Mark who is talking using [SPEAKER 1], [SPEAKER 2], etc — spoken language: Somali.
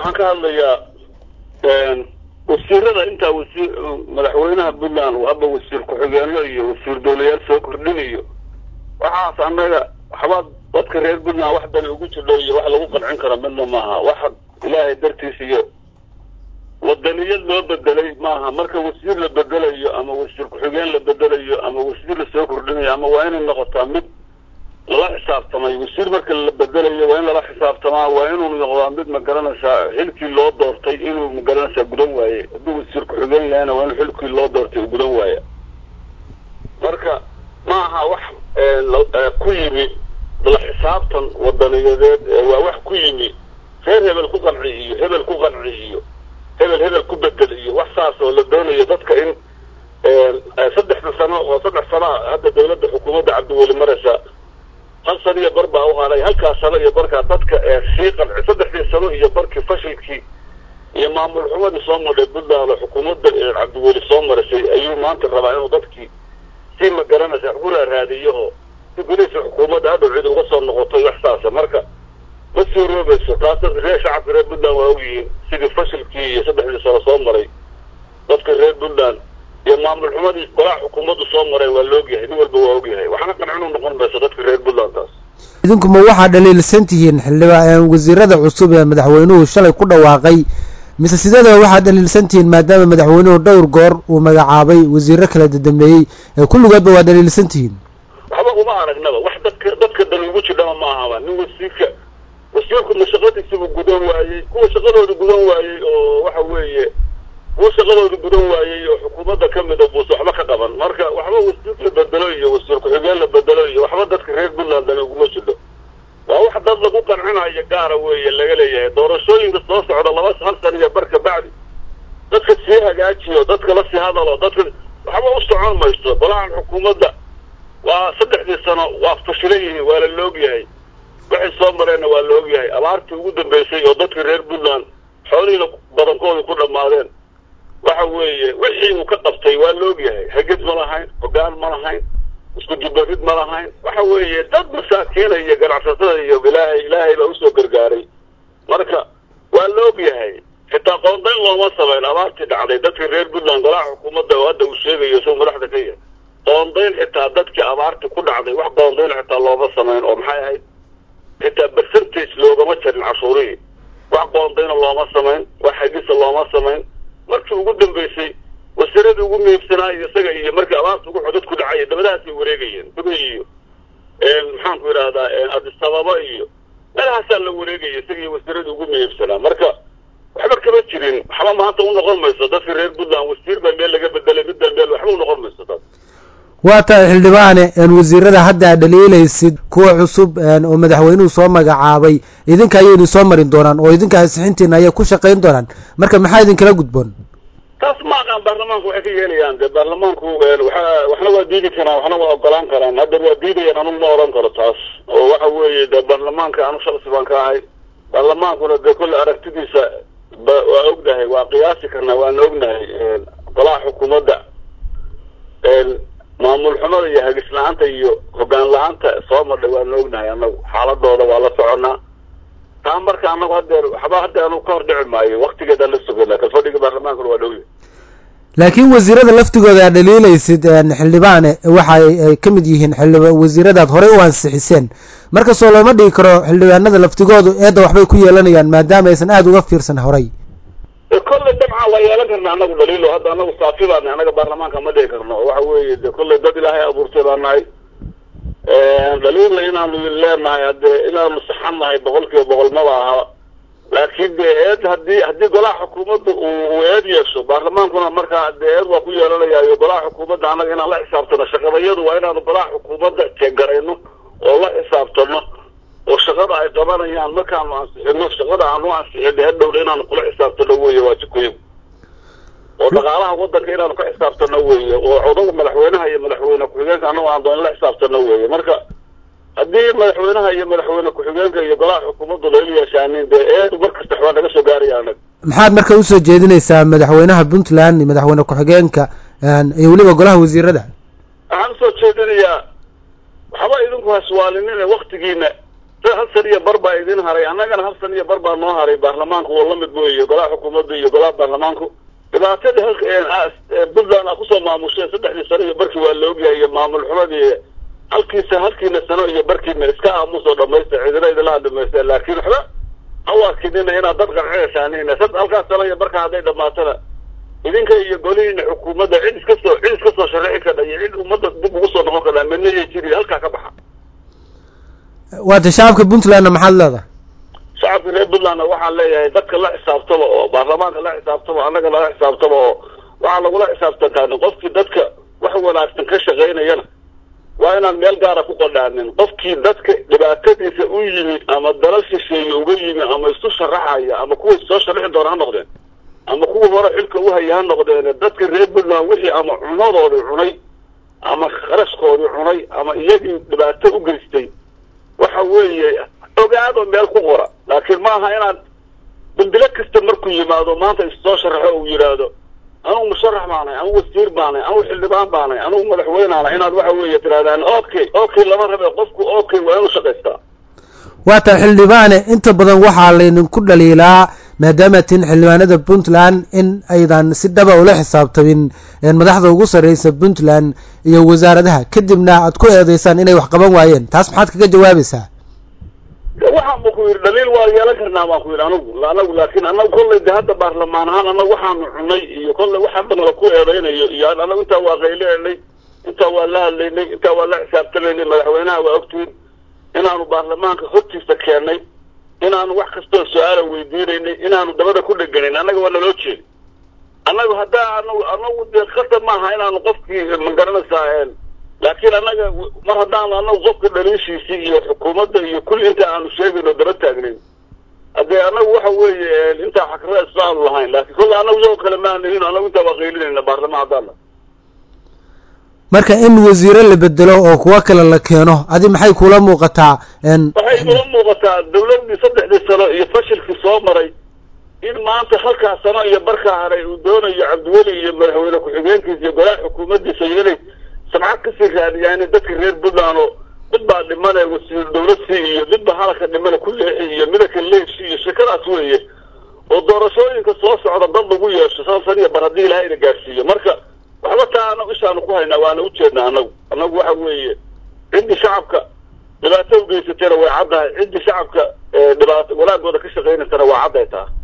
[SPEAKER 1] waxaan ka hadlayaa wasiirada intaa wasiir madaxweynaha puntland haba wasiir ku-xigeenlo iyo wasiir dowlayaal soo kordhinayo waxaas annaga waxba dadka reer puntland wax dani ugu jidho iyo wax lagu qancin karo midna maaha wax ilaahay dartiis iyo wadaniyad loo bedelay maaha marka wasiir la bedelayo ama wasiir ku-xigeen la bedelayo ama wasiir lasoo kordhinayo ama waa inay noqotaa mid lala xisaabtamay wasiir marka la bedelayo waa in lala xisaabtamaa waa inuu noqdaa mid magaranaysaa xilkii loo doortay inuu magaranaysaa gudan waaye hadduu wasiir ku-xigeen yahayna waa in xilkii loo doortay uu gudan waaya marka ma aha wax ku yimi la xisaabtan wadaniyadeed waa wax ku yimi reer hebel ku qanci iyo hebel ku qanci iyo hebel hebel ku bedel iyo wax saas oo la doonayo dadka in saddexda sano oo saddex sanaa hadda dawladda xukuumadda cabdiweli maraysa hal sano iyo bar baa u haray halkaas sano iyo barkaa dadka sii qanci saddexdii sano iyo barkii fashilkii iyo maamul xumadii soo madhay puntland oo xukuumadda cabdiweli soo marisay ayuu maanta rabaa inuu dadkii si ma garanaysa xura raadiyo oo si golihiisa xukuumadda hadhow cid uga soo noqoto wax saasa marka ma suuroobayso taas reer shacabka reer puntland waa ogyihiin sidii fashilkii iyo saddexdii sano soo maray dadka reer puntland iyo maamul xumadii golaha xukuumaddu soo maray waa la ogyahay nin walba waa ogyahay waxna qancinu noqon mayso dadka reer puntland taas
[SPEAKER 2] idinku ma waxaa dhaliilsan tihiin xildhibaan wasiirada cusub ee madaxweynuhu shalay ku dhawaaqay mise sideedaba waxaad dhaliilsan tihiin maadaama madaxweynuhu dhowr goor uu magacaabay wasiiro kala dadambeeyey ee kulligoodba waa dhaliilsan tihiin
[SPEAKER 1] waxba uma aragnaba wax dadka dadka dan ugu jidhama ma ahaba nin wasiirka wasiirku ma shaqadiisibuu gudan waayey kuwa shaqadooda gudan waayey oo waxa weeye kuwa shaqadooda gudan waayey oo xukuumadda ka mida buuse waxba ka qaban marka waxba wasiir la bedelo iyo wasiir ku-xigeen la bedelo iyo waxba dadka reer puntland dani uguma jidho waa wax dad lagu qancinayo gaara weeye laga leeyahay doorashooyinka soo socda laba hal sana iyo bar ka bacdi dadka sii hagaajiyo dadka la sii hadalo dadka waxba u socon mayso golahan xukuumadda waa saddexdii sano waa fashilan yihiin waa la laogyahay waxay soo mareenna waa la ogyahay abaartii ugu dambeysay oo dadka reer puntland xoolihiina badankooda ku dhammaadeen waxa weeye wixii uu ka qabtay waa la ogyahay hagid ma lahayn hogaan ma lahayn isku dubarid ma lahayn waxa weeye dad masaakiina iyo ganacsatada iyo ilaahay ilaahay baa usoo gargaaray marka waa la ogyahay xitaa qoondayn looma samayn abaartii dhacday dadka reer puntland golaha xukuumadda oo hadda uu sheegayo isagoo madaxda ka yahay qoondayn xitaa dadkii abaartii ku dhacday wax qoondayn xitaa looma samayn oo maxay ahayd xitaa percentage loogama jarin cashuurihii wax qoondayna looma samayn wax hagisa looma samayn markii ugu dambeysay wasiiradii ugu miibsanaayo isaga iyo markii abaarta ugu xodad ku dhacaya dabadahaasay wareegayeen dubay iyo maxaan ku yidhahdaa adisababa iyo meelahaasaa la wareegaya isaga iyo wasiiradii ugu miibsanaa marka waxba kama jirin waxba maanta u noqon mayso dadka reer puntland wasiir baa meel laga bedelay midbaa meel waxba u noqon mayso dad
[SPEAKER 2] waa tahay xildhibaane wasiirada hadda aad dhaliilaysid kuwa cusub oo madaxweynuhu soo magacaabay idinka ayay idin soo marin doonaan oo idinka ansixintiina ayay ku shaqayn doonaan marka maxaa idinkala gudboon
[SPEAKER 1] taas ma aqaan baarlamaanku waxay ka yeelayaan de baarlamaanku waa waxna waa diidi karaan waxna waa ogolaan karaan hadda waa diidayaan anugu ma oran karo taas oo waxa weeye de baarlamaanka anu shalsi baan ka ahay baarlamaankuna de kolle aragtidiisa waa ognahay waa qiyaasi karnaa waana ognahay golaha xukuumadda maamul xumada iyo hagis la-aanta iyo hogaan la-aanta soo madhay waana ognahay anagu xaaladooda waa la soconaa taa marka anagu hadeer waxba hadda anu ka hor dhici maayo waktigeedaan la sugana kalfadhiga baarlamaankuna waa dhowya
[SPEAKER 2] laakiin wasiirada laftigooda aad dhaliilaysid xildhibaane waxa ay ka mid yihiin xildhiba wasiiradaad horey u ansixiseen markastoo looma dhigi karo xildhibaanada laftigoodu eedda waxbay ku yeelanayaan maadaama aysan aada uga fiirsan horay
[SPEAKER 1] kolley dabcan waa yeelan karna anagu dhaliilo hadda anagu saafi baana anaga baarlamaanka ma dhigi karno waxa weeye de kolley dad ilaahay abuurtay baa nahay dhaliilla inaanu leenahay hade inaanu saxan nahay boqol kiiba boqol maba aha laakiin de eed hadii haddii golaha xukuumadda uu eed yeesho baarlamaankuna markaa de eed waa ku yeelanayaayo golaha xukuumadda annaga inaan la xisaabtano shaqadayadu waa inaanu golaha xukuumadda jeegarayno oo la xisaabtano oo shaqada ay qabanayaan markaanu ansixino shaqada aanu ansixino hadhowna inaanu kula xisaabtano weeye waa jikoygu oo dhaqaalaha wadanka inaanu ka xisaabtano weeye oo codaga madaxweynaha iyo madaxweyne ku-xigeenka anagu aan doon la xisaabtano weeye marka haddii madaxweynaha iyo madaxweyne ku-xigeenka iyo golaha xukuumaddu layla yeeshaanin dee eedu markasta waxbaa naga soo gaaraya anaga
[SPEAKER 2] maxaad marka usoo jeedinaysaa madaxweynaha puntland iyo madaxweyne ku-xigeenka iyo weliba golaha wasiirada
[SPEAKER 1] waxaan usoo jeedinayaa waxba idinku haswaalinina waktigiina hal san iyo bar baa idin haray annagana hal san iyo bar baa noo haray baarlamaanku oo lamid weeye golaha xukuumadda iyo golaha baarlamaanku dhibaatadii puntland a kusoo maamusheen saddexdii sano iyo barkii waa la ogyahay iyo maamul xumadii halkiisa halkiina sano iyo barkiina iska aamusoo dhamaysta cidina idinla hadhamaysta laakiin waxba hawaarkinina inaad dad qancinaysaan halkaas sano iyo barka hadday dhamaatana idinka iyo golihiina xukuumadda cid iska soo cid iska soo sharixi kadha iyo cid ummadda dib ugu soo noqon kadhaa midna yay jiri halkaa ka baxa
[SPEAKER 2] waata shacabka puntlandna maxaad leedahay
[SPEAKER 1] shacabka reer puntlandna waxaan leeyahay dadka la xisaabtaba oo baarlamaanka la xisaabtaba annaga lala xisaabtaba oo waxaa lagula xisaabtantaa qofkii dadka wax wanaagsan ka shaqaynayana waa inaan meel gaara ku qadhaanin qofkii dadka dhibaatadiisa u yimi ama dalal shisheeye uga yimi ama isu sharaxaya ama kuwa soo sharixi doona ha noqdeen ama kuwa hore xilka uhaya ha noqdeen dadka reer puntland wixii ama cunadoodii cunay ama kharashkoodii cunay ama iyagii dhibaato u geystay waxa weeye ogaado meel ku qora laakiin maaha inaad dambilo kasta markuu yimaado maanta issoo sharaxo uu yidhaahdo anugu musharax baanay anugu wasiir baanay anugu xildhibaan baanay anugu madaxweynaana inaad waxa weeye tirahdaan okay okay lama rabe qofku okay waa inuu shaqaystaa
[SPEAKER 2] waata xildhibaane inta badan waxaa laydinku dhaliilaa maadaama tin xildhibaanada puntland in aydan si dhaba ula xisaabtamin madaxda ugu sarreysa puntland iyo wasaaradaha kadibna aad ku eedeysaan inay wax qaban waayeen taas maxaad kaga jawaabaysaa
[SPEAKER 1] waxaan ba ku yidhi dhaliil waa yeelan karnaa baan ku yidhi anagu anagu laakiin anagu kollay de hadda baarlamaan ahaan anagu waxaanu cunay iyo kollay wax hadda nala ku eedeynayo iyo anagu intaa waa qayleelnay intaa waa la hadlaynay intaa waa la xisaabtamaynay madaxweynaha waa ogtiin inaanu baarlamaanka hortiisa keennay inaanu wax kastoo su-aala weydiinaynay inaanu dabada ku dheganayn annaga waa naloo jeedi annagu haddaa anagu anagu dee khatar maaha inaanu qofkii magaranaysaa laakiin annaga mar haddaanu anagu qofka dhaliishiisii iyo xukuumadda iyo kulli inta aanu sheegayno daba taagnayn haddee annagu waxa weeye intaa xakrada isla aanu lahayn laakiin kolle annagu iyagoo kale maanahin annagu intaa waa qaylinayna baarlamaan haddaana
[SPEAKER 2] marka in wasiiro la bedelo oo kuwo kale la keeno adi maxay kula muuqataa
[SPEAKER 1] waxay kula muuqataa dawladdii saddexdii sano iyo fashilkii soo maray in maanta halkaa sano iyo barkaa haray uu doonayo cabdiweli iyo madaxweyne ku-xigeenkiisa iyo golaha xukuumaddiisa iyo inay samcad kasii raadiyaan in dadka reer puntland oo mid baa dhimane wasiir dawladsi iyo mid baa halaka dhimane ku leexi iyo midaka leeshi iyo shekadaas weeye oo doorashooyinka soo socda dad lagu yeesho shan san iyo bar haddii ilahay ina gaadhsiiyo marka waxba taa anagu ishaanu ku haynaa waana ujeednaa anagu anagu waxa weeye ciddii shacabka dhibaato u geysatayna way caddahay ciddii shacabka dhibaato walaagooda ka shaqaynaysana waa cadday taa